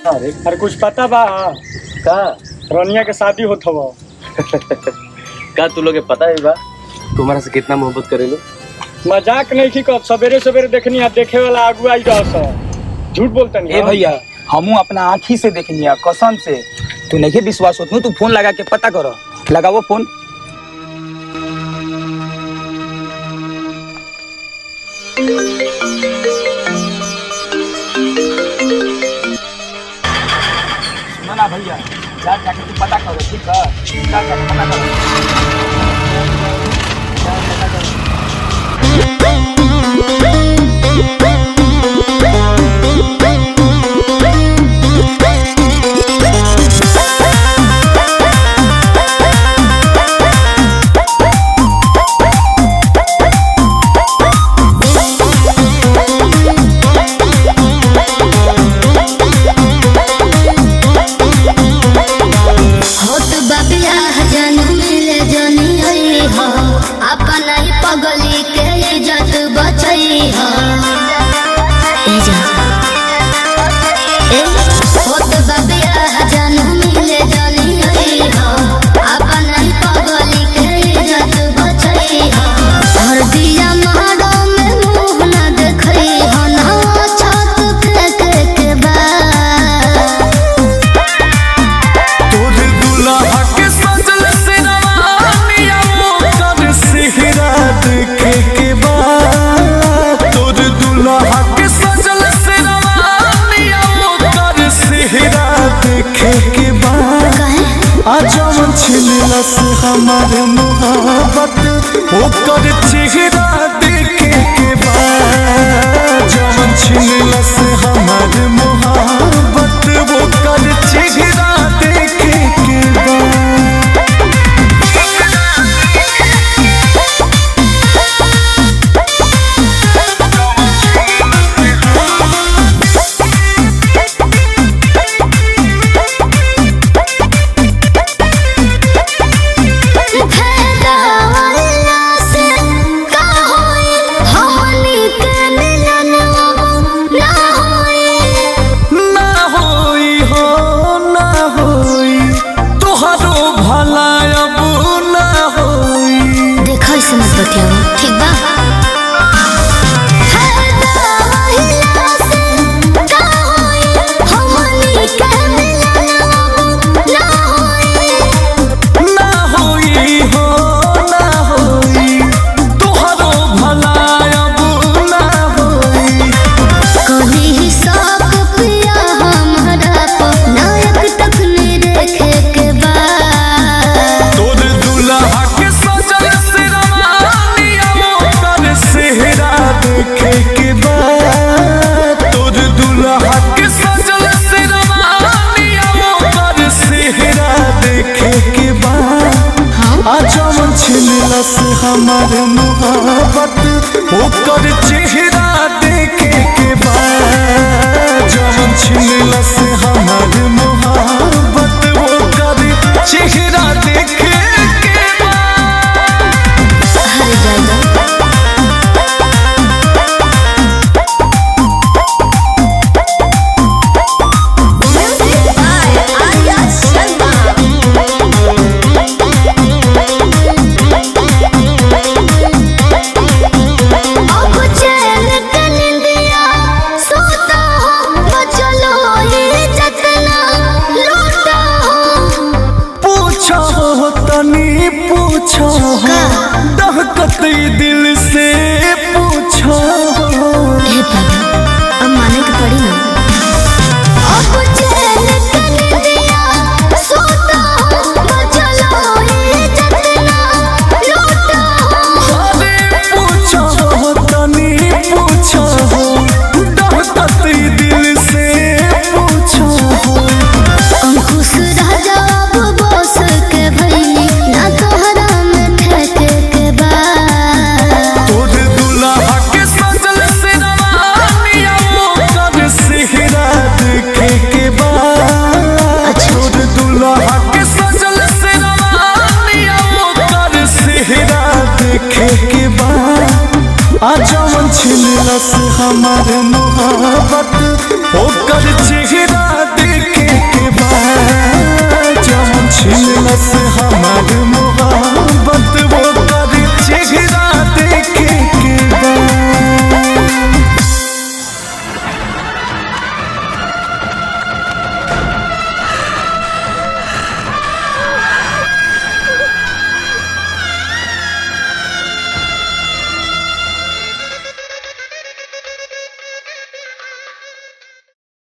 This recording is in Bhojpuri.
अरे अरे कुछ पता बा का रोनिया के शादी होत हव का तू लोग के पता है बा तुम्हारा से कितना मोहब्बत करेलो मजाक नहीं की कब सवेरे सवेरे देखनी है देखे वाला आगू आई रह सब झूठ बोलतनी ए भैया हमू अपना आँखी से देखनी कसम से तू नहीं विश्वास होत तू फोन लगा के पता करो लगाओ फोन सुनो ना भैया जा जाके तू पता करो ठीक है जा जाके पता करो जा पता करो होत बबिया जन मिले जनी हई हो अपन ही पगली के इज्जत बचई हो ए जा ए होत बबिया जन मिले जनी हई हो अपन ही पगली के इज्जत बचई हो हर दिया मारो में मुंह न देखई हो ना छत फेंक के बाद तोर दुल्हा के सजल सिरवानिया ओकर सिहरा देखे के बाद तोर दुल्हा के सजल सिरवानिया ओकर सिहरा देखे के बाद आजमन छिलस हमार मोहब्बत ओकर चेहरा देखे के बाद जमन छिलस हमार मोहब्बत ओकर चेहरा देखे के बाद फैलावला से का होई हमनी के मिलन अब ना होई ना होई हो ना होई तोहरो भला अब ना होई देखो इसे मत बतियाओ ठीक बा फैलावला से का होई हमनी के मिलन अब ना होई ना होई हो ना होई तोहरो भला अब ना होई कहीं शौक पिया हमारा नायक तक देखे के बाद तोर दुल्हा के सजल सिरवानिया ओकर सेहरा देखे के बाद तोर दुल्हा के सजल सिरवानिया ओकर सेहरा देखे के बाद आजमन छिलस हमार मोहब्बत ओकर चेहरा देखे के बाद जमन छिलस हमार मोहब्बत ओकर चेहरा देखे के बाद हर जगह अब चैन के निंदिया सोता हो बचलो ये जतना लूटा हो पूछो हो तनी पूछो हो दहकत दिल से पूछो हो हे बाबा अब माने के पड़ी ना अब चैन के निंदिया सोता हो बचलो ये जतना लूटा हो अरे पूछो हो तनी पूछो हो दहकत दिल से पूछो हो अंकुश राजा अब बस के भइली ना तोहरा में ठेके के बाद तोर दुल्हा के सजल सिरवानिया ओकर सेहरा देखे के बाद तोर दुल्हा के सजल सिरवानिया ओकर सेहरा देखे के बाद आजमन छिलस हमार मोहब्बत ओकर चेहरा